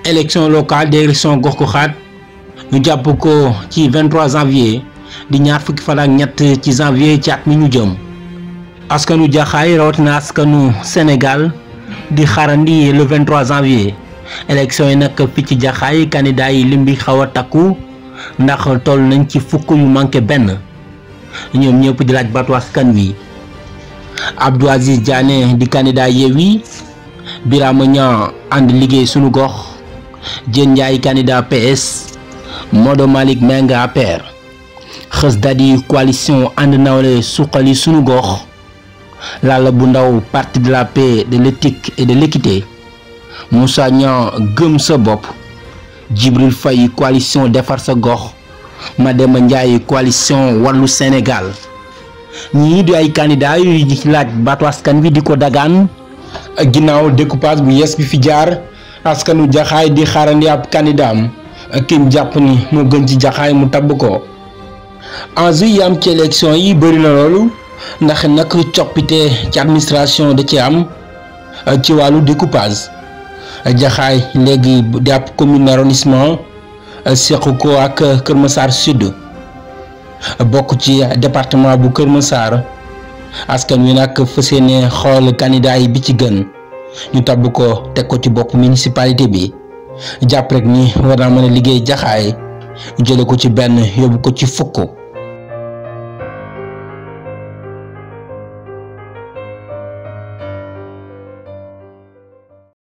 élection locale des élections gox-goxaat ñu jàpp ko ci 23 janvier di ñaar fukki fan ak ñett ci janvier ci at mi ñu jëm askanu jaxaay rawatina askanu Sénégal di xaarandi le 23 janvier élection yi nag fii ci jaxaay candidat yi lim bi xaw a takku ndax toll nañ ci fukk yu manqué benn ñoom ñëpp di laaj baatu askan wi Abdou Aziz Diané di candidat Yewwi Birama Niang ànd liggéey sunu gox Diène Ndiaye candidat PS Modo Malick Meng APR Xës Dadi coalition ànd nawle suqali sunu gox Lalla bu ndaw parti de la paix de l'éthique et de l'équité Moussa Niang gëm sa bopp Djibril Faye coalition defar sa gox Mademba Ndiaye coalition wàllu Sénégal ñii di ay candidat yu laaj baatu askan wi di ko dagaan ginnaaw découpage bu yees bi fi jaar askanu jaxaay di xaarandi ab candidat am kim jàpp ni moo gën ci jaxaay mu tabb ko enjeu yi am ci élection yi bëri na loolu ndax nag coppite ci administration da ci am ci wàllu découpage jaxaay léegi di ab commune arrondissement seq ko ak Kër Massar Sud bokk ci département bu Kër Massar askan wi nag fas yéene xool candidat yi bi ci gën ñu tabb ko teg ko ci bopp municipalité bi jàpp rek ni war naa mën a liggéey jaxaay jële ko ci benn yóbbu ko ci fukk